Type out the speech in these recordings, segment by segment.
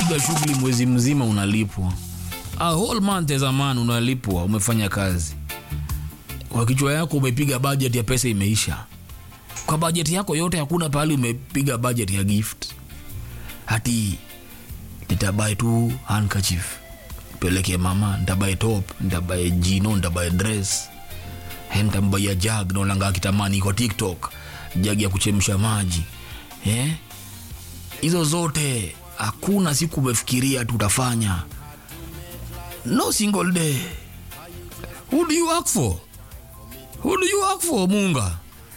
umepiga shughuli mwezi mzima unalipwa a whole month as a man unalipwa umefanya kazi kwa kichwa yako umepiga budget ya pesa imeisha kwa budget yako yote hakuna pahali umepiga budget ya gift hati nitabae tu handkerchief peleke mama ntabae top ntabae jino ntabae dress Eh, ntambaia jag naonanga kitamani kwa tiktok jag ya kuchemsha maji eh? hizo zote hakuna siku umefikiria tutafanya no single day who do you work for who do you work for munga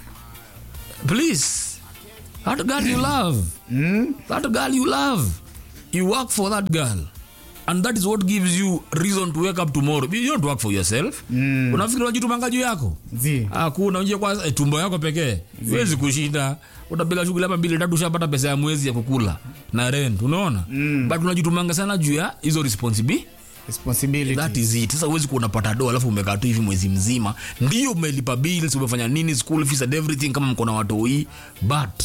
please that girl you love that girl you love you work for that girl and that is what gives you reason to wake up tomorrow you don't work for yourself mm. unafikiri unajitumanga juu yako zi hakuna unajua kwa eh, tumbo yako pekee huwezi kushinda utapiga shughuli hapa mbili tatu ushapata pesa ya mwezi ya kukula na rent unaona mm. but unajitumanga sana juu ya hizo responsibility responsibility that is it sasa huwezi kuwa unapata do alafu umekaa tu hivi mwezi mzima ndio umelipa bills umefanya nini school fees and everything kama mko na watoi but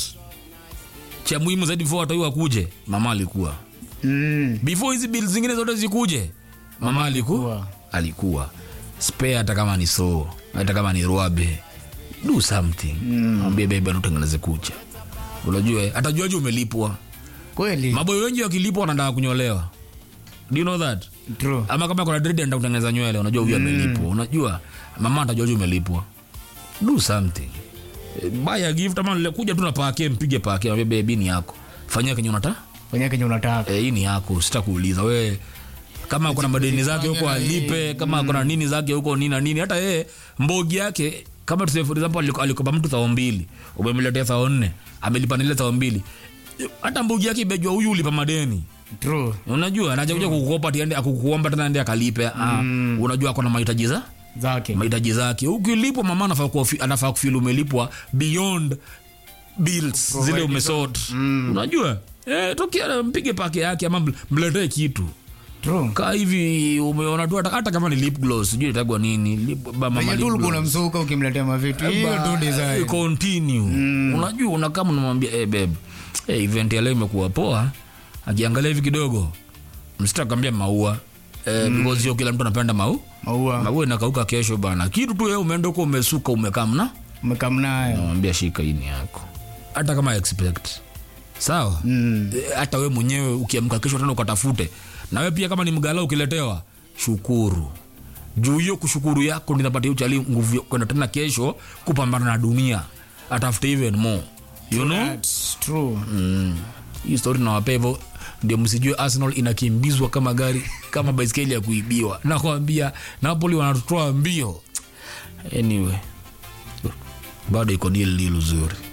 cha muhimu zaidi before watoi wakuje mama alikuwa mm. before hizi bills zingine zote zikuje mama alikuwa alikuwa. alikuwa spare hata kama ni so hata kama ni ruabe do something mwambie bebe anatengeneze kucha unajua eh, atajuaje umelipwa kweli maboyo wengi wakilipwa wanataka kunyolewa do you know that true ama kama kuna dread anataka kutengeneza nywele unajua huyu amelipwa unajua mama atajuaje umelipwa do something Eh, buy a gift ama le- kuja tu na pake mpige pake mwambie bebi ni yako fanyia kenye unataka fanya kenye unataka eh, hii ni yako sitakuuliza we kama kuna madeni zake huko alipe kama kuna nini zake huko nini na nini hata yeye mbogi yake kama tuseme for example aliko- alikopa mtu thao mbili umemletea thao nne amelipa nile thao mbili hata mbogi yake imejua huyu ulipa madeni true unajua anaja kuja kukukopa tiende akukuomba tena ende akalipe ah, unajua ako na mahitaji za zake mahitaji zake ukilipwa mama anafaa kuwa fi- anafaa kufil umelipwa beyond bills zile umesort unajua eh, tokia mpige pake yake ama ml- mletee kitu true kaa hivi umeona tu hata- hata kama ni lip gloss sijui itagwa nini lip, ba- mama venye lip tu ulikuwa gloss. unamsuka ukimletea mavitu hiyo tu Ba- design continue unajua unakama unamwambia hey, babe hey, event ya leo imekuwa poa akiangalia hivi kidogo msitakwambia maua eh, because sio kila mtu anapenda mau maua maua inakauka kesho bana kitu tu wewe umeenda huko umesuka umekamna umekamnayo namwambia shika hii ni yako hata kama expect sawa Mm. Eh, hata we mwenyewe ukiamka kesho tena ukatafute na we pia kama ni mgala ukiletewa shukuru juu hiyo kushukuru yako ndio inapatia uchali nguvu ya kwenda tena kesho kupambana na dunia atafute even more you know That's true mm. hii story nawapea hivyo ndio msijue arsenal inakimbizwa kama gari kama baiskeli ya kuibiwa nakwambia napoli wanatoa mbio anyway bado iko dili lilo zuri